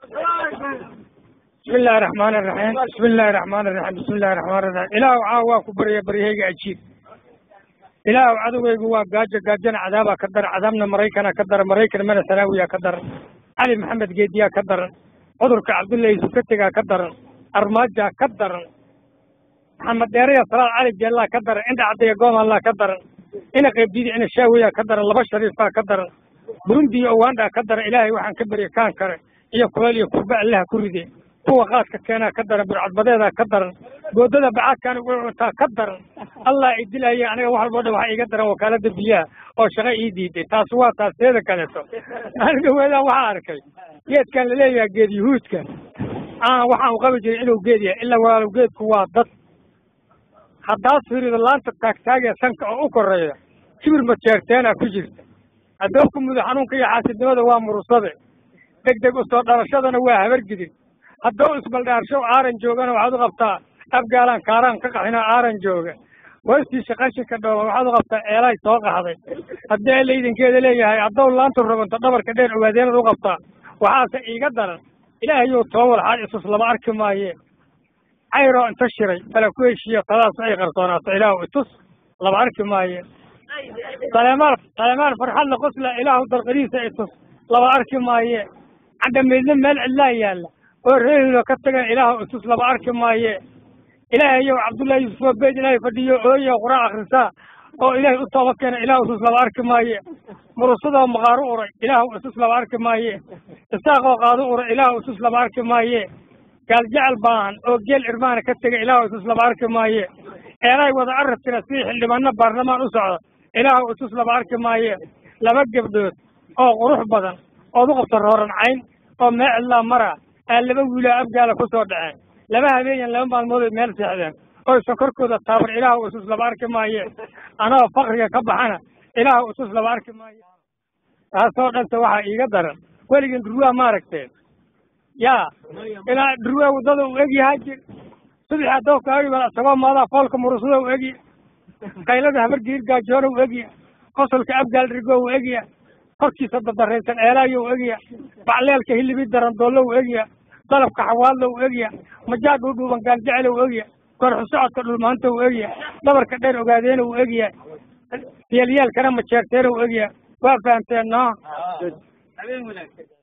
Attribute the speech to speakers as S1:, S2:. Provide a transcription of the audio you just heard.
S1: bismi illaahi raxmaani raxiim bismi illaahi raxmaani raxiim bismi illahi raxmaani raxiim ilaahu caawa waa ku barya baryahayga ajiib ilaahu cadowgaygu waa gaajo gaajona cadaabaa ka daran cadaabna maraykana ka daran maraykan mana sanaawiyaa ka daran cali maxamed geediyaa ka daran cudurka cabdullahi sukatigaa ka daran armaajaa ka daran maxamed dheeraya salaad cali jeellaa ka daran indha cadaya goomallaa ka daran ina qaybdidi ina shaawiyaa ka daran laba shariifbaa ka daran burundi iyo ugandhaa ka daran ilaahay waxaan ka barya kaan kare iyo kuleel iyo kurba allaha ku ride kuwa qaadka keenaa ka daran burcadbadeedaa ka daran boodada bacaadkaan ugu cuntaa ka daran allah i dilaya aniga wax walbo dhan waxa iiga daran wakaalada biyaha oo shaqa ii diiday taas waa taas teeda kaleeto aniga weedaan waxaa arkay geedkan laleeyahay geed yuhuudka aan waxaan u qabi jiray inuu geed yahay ilaa walaalow geedku waa dad haddaad fiirido laanta taagtaagee sanka oo u koreeya kibir majeerteenaa ku jirta addoonka mudo xanuunka iyo xaasidnimada waa murusade deg deg usoo dhalashadana waa habargidin haddou isbaldhaarshow aaran joogana waxaad u qabtaa afgaalaan kaaraan ka qaxinoo aaran jooga westiisa qashinka dhooba waxaad u qabtaa eelay soo qaxday haddii laydankeeda leeyahay haddow laantu roganto dhabarka dheer ogaadeenad u qabtaa waxaase iiga daran ilaahayow toobal xaad isus lama arki maaye cayroo inta shiray tala ku heshiiyo tadaas ay qarsoonaato ilaahu itus lama arki maaye saleemaal saleemaal farxadla qosla ilaahu dalqadiisa itus lama arki maaye candhamaydna meel cidlaa yaalla oo reehilo ka tagan ilaahu itus lama arki maaye ilaahayow cabdullahi yuusufoo beyd ilaahay fadhiyo ooyo quraan akhrisaa oo ilaahay u tooba keena ilaahu isus lama arki maaye murusadoo maqaaru uray ilaahu isus lama arki maaye isaaqoo qaadu uray ilaahu isus lama arki maaye gaaljecel baahan oo geel irmaana ka tegay ilaahu isus lama arki maaye eelay wada arabtina sidii xildhibaano baarlamaan u socda ilaahu isus lama arki maaye laba gebdhood oo qurux badan ood u qabto rooran cayn oo mee cidlaa mara aa laba wiilaa afgaala ku soo dhaceen laba habeenyan laba maalmooday meel seexdeen oysan korkooda taabar ilaahu isus lama arki maaye anoo fakriga ka baxana ilaahu isus lama arki maaye taasoo dhanta waxaa iiga daran weligin durwaa maaragteen yaa ilaa durwaa waddada u egyahaa jir subax adoonka agibal isagoo maadaa foolka murusada u egya kaylada habargiir gaajoona u egya qosolka abgaal dhirgoo u egya korkiisa dadaraysan eelaayo u egya bacleelka hilibi daran doollo u egya dalabka xawaadla u egya majaa dhuudhuuban gaaljecel u egya korxu socodka dhulmaanta u egya dhabarka dheer ogaadeena u egya yeelyaalkana majeerteena u egya waa fahamteen no